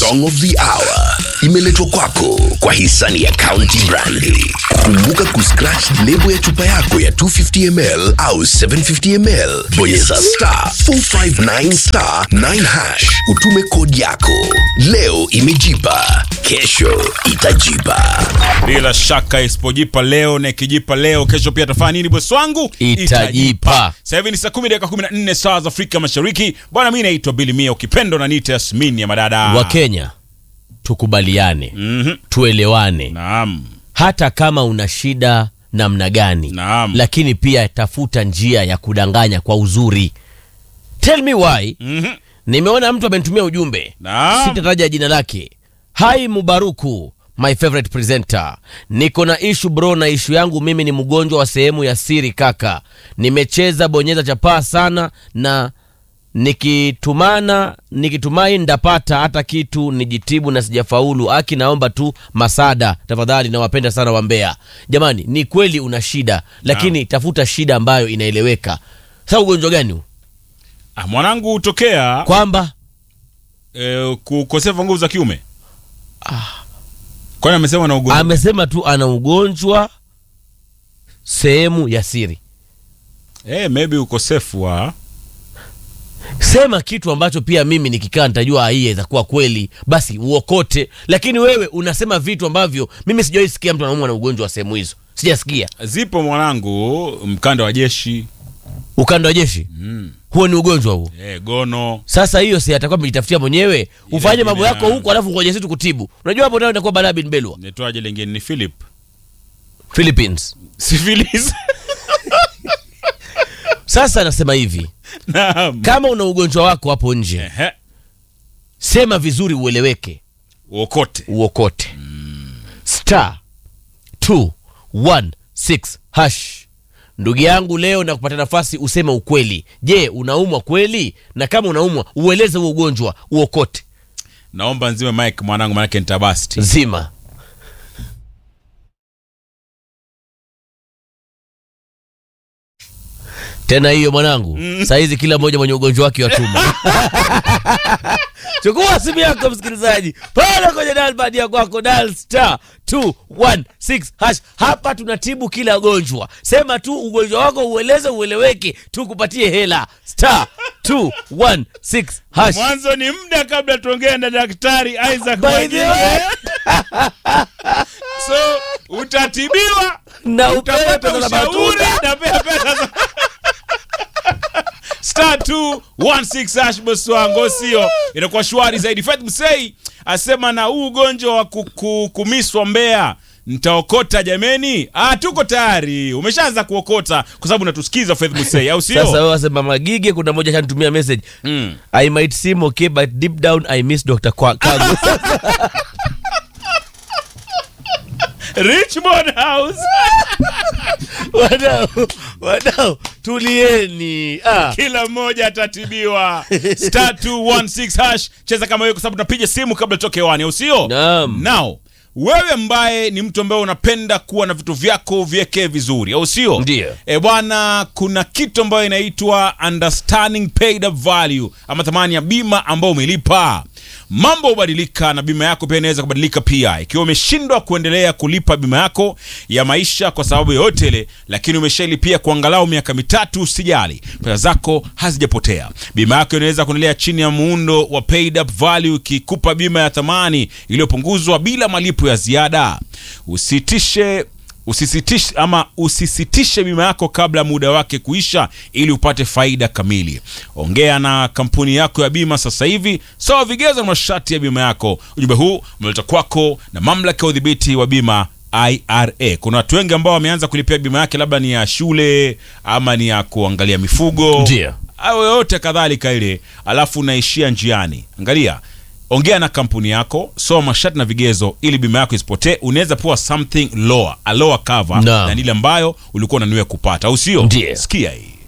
song of the hour imeletwa kwako kwa hisani ya County Brandi. Kumbuka kuscratch lebo ya chupa yako ya 250 ml au 750 ml, bonyeza star 459 star 9 hash, utume kodi yako. Leo imejipa, kesho itajipa. bila shaka isipojipa leo na ikijipa leo kesho pia tafanya nini bosi wangu Itajipa. sasa hivi ni saa 10 dakika 14 saa za afrika mashariki bwana mi naitwa bili mia ukipendo na nita yasmini ya madada wakenya tukubaliane Mhm. tuelewane naam hata kama una shida namna gani Naam. lakini pia tafuta njia ya kudanganya kwa uzuri tell me why Mhm. nimeona mtu amenitumia ujumbe Naam. sitataja jina lake hai mubaruku my favorite presenter niko na ishu bro na ishu yangu mimi ni mgonjwa wa sehemu ya siri kaka nimecheza bonyeza chapaa sana na nikitumana nikitumai ndapata hata kitu nijitibu na sijafaulu aki naomba tu masada tafadhali nawapenda sana wambea jamani ni kweli una shida lakini tafuta shida ambayo inaeleweka sa ugonjwa gani huu? ah, mwanangu hutokea kwamba eh, kukosefa nguvu za kiume kwani amesema na ugonjwa amesema tu ana ugonjwa sehemu ya siri eh, maybe ukosefu wa sema kitu ambacho pia mimi nikikaa nitajua hii itakuwa kweli basi uokote lakini wewe unasema vitu ambavyo mimi sijawahi sikia mtu anaumwa na ugonjwa wa sehemu hizo sijasikia zipo mwanangu mkanda wa jeshi ukanda wa jeshi mm. huo ni ugonjwa huo eh, gono sasa hiyo si atakuwa amejitafutia mwenyewe ufanye mambo ina- yako huku alafu ngoja sisi tukutibu unajua hapo nayo inakuwa balaa bin belwa nitoaje lingine ni philip philippines syphilis sasa anasema hivi naam kama una ugonjwa wako hapo nje Ehe, sema vizuri ueleweke uokote uokote star 216 hash ndugu yangu leo na kupata nafasi useme ukweli je unaumwa kweli na kama unaumwa ueleze huo ugonjwa uokote naomba nzime mike mwanangu manake nitabasti zima tena hiyo mwanangu mm. sahizi kila mmoja mwenye ugonjwa wake watuma chukua simu yako msikilizaji pale kwenye dalbad ya kwako dal star 216 hash hapa tunatibu kila gonjwa sema tu ugonjwa wako ueleze ueleweke tukupatie hela star 216 hash mwanzo ni muda kabla tuongee na daktari isaac By the Mwajige. way. so utatibiwa na upewe utapata pesa za ushauri matunda na pia pesa za star 216 hash boss wangu sio inakuwa shwari zaidi Faith Msei asema na huu ugonjwa wa kuku- kumiswa mbea ntaokota jameni ah, tuko tayari umeshaanza kuokota kwa sababu unatusikiza Faith Msei au sasa sio wewe wasema magige kuna moja shanitumia message mm. i might seem okay but deep down i miss dr Kwa- kago Richmond House wadau wadau tulieni ah. kila mmoja atatibiwa star 216 hash cheza kama hiyo kwa sababu tunapiga simu kabla toke hewani au sio Naam. nao wewe ambaye ni mtu ambaye unapenda kuwa na vitu vyako viekee vizuri au sio Ndiyo. e bwana kuna kitu ambayo inaitwa understanding paid up value ama thamani ya bima ambayo umelipa mambo hubadilika na bima yako pia inaweza kubadilika pia ikiwa umeshindwa kuendelea kulipa bima yako ya maisha kwa sababu yoyote ile lakini umeshailipia kwa angalau miaka mitatu usijali pesa zako hazijapotea bima yako inaweza kuendelea chini ya muundo wa paid up value ikikupa bima ya thamani iliyopunguzwa bila malipo ya ziada usitishe usisitishe ama usisitishe bima yako kabla muda wake kuisha ili upate faida kamili ongea na kampuni yako ya bima sasa hivi sawa vigezo na masharti ya bima yako ujumbe huu umeleta kwako na mamlaka ya udhibiti wa bima ira kuna watu wengi ambao wameanza kulipia bima yake labda ni ya shule ama ni ya kuangalia mifugo Ndio. au yoyote kadhalika ile alafu unaishia njiani angalia ongea na kampuni yako soma masharti na vigezo ili bima yako isipotee unaweza pewa something lower a lower cover Naam. na ile ambayo ulikuwa unanuia kupata au sio Ndiyo. sikia hii